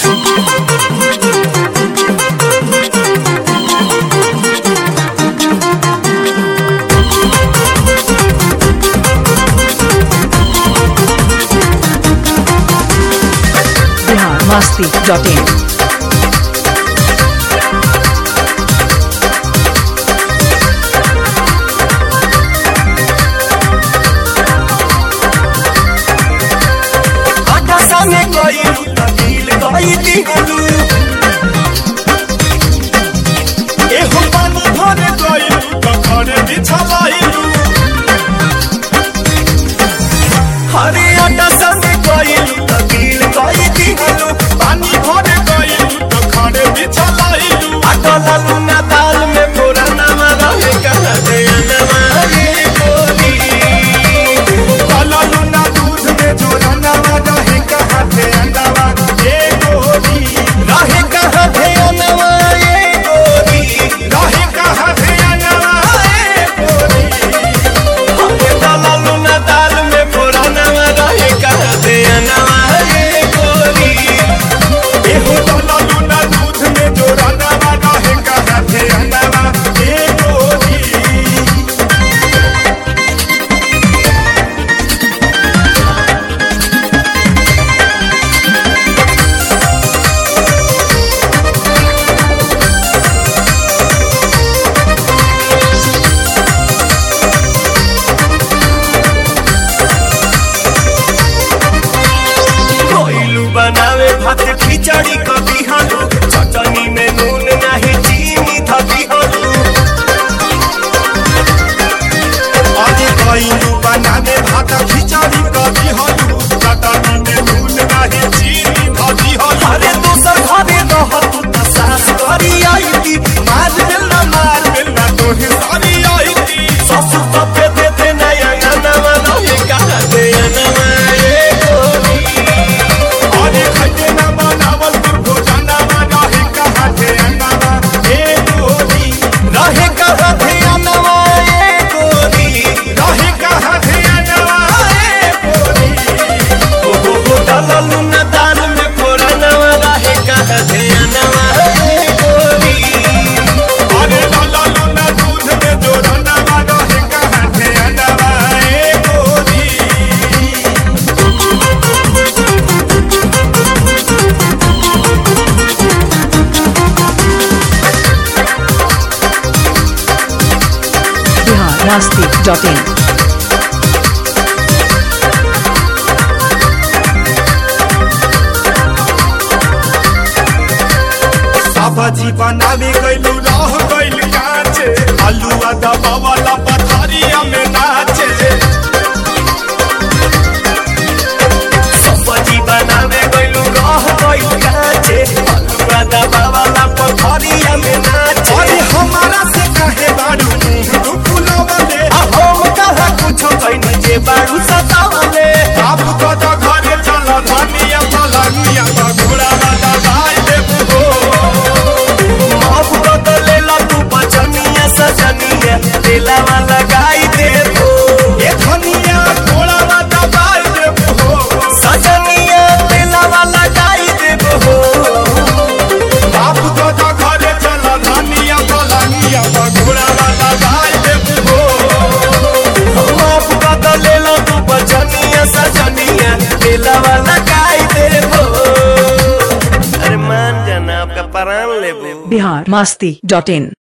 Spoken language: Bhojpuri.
बिहार मस्ती डॉट इन आकाशा में कोई तकील कोई दिहलू एहो पानी भर कोई कखरे बिछलाइलू हरे आकाशा में कोई तकील कोई दिहलू पानी भर कोई कखरे बिछलाइलू अटला लुना दाल में पुराना रहे कहा दे अनवा ये गोरी काला लुना दूध में जो रंगावा रहे कहाँ थे अंडावा ये गोरी रहे कहाँ थे अनवा ये गोरी रहे कहाँ थे अनवा ये गोरी हमें काला लुना दाल में पुराना रहे कहाँ थे अनवा ये गोरी एहो काला लुना दूध में जो रंगावा रहे कहाँ थे अंडावा ये गोरी कोइलू बनावे भात खिचड़ी कभी हलू चटनी में नून नहीं चीनी धबी हलू अरे कोइलू बनावे भात खिचड़ी कभी हलू चटनी में नून नहीं चीनी धबी हलू अरे दूसर घरे रह तू त सास करी आई थी मार मिलना मार मिलना तोहे सारी आई थी ससुर तो पे दे दे नया नवा रहे कहा दे नवा ये गोरी अरे खटे न बनावल दुर्घटना रहे कहाँ थे अनवा ए गोरी रहे कहाँ थे अनवा ए गोरी रहे कहाँ थे अनवा ए गोरी ओ हो हो दललू न दाल में फोरनवा रहे कहाँ थे अनवा ए गोरी अरे दललू न दूध में जोरनवा रहे कहाँ थे अनवा ए गोरी बिहार मस्ती डॉट इन सब्जी बनावे गइलू रह गइल काचे आलू दबावला पथरिया में नाचे सब्जी बनावे गइलू रह गइल काचे आलू दबावला पथरिया में नाचे अरे हमारा से काहे बाड़ू मुंह फुलावले आ हम कहा कुछो कइनी जे बाड़ू सतावले आप को तो घरे चल धनिया फलनिया घोड़ा वाला भाई देबू हो अब बदलेला तू बचनिया सजनिया दिलावा लगाई दे हो ये धनिया घोड़ावा दबाई दे हो सजनिया दिलावा लगाई दे हो बाप को तो घरे चल धनिया फलनिया घोड़ावा दबाई दे हो अब बदलेला तू बचनिया सजनिया दिलावा लगाई दे हो अरे मान जाना आपका प्राण लेबू बिहार मस्ती डॉट इन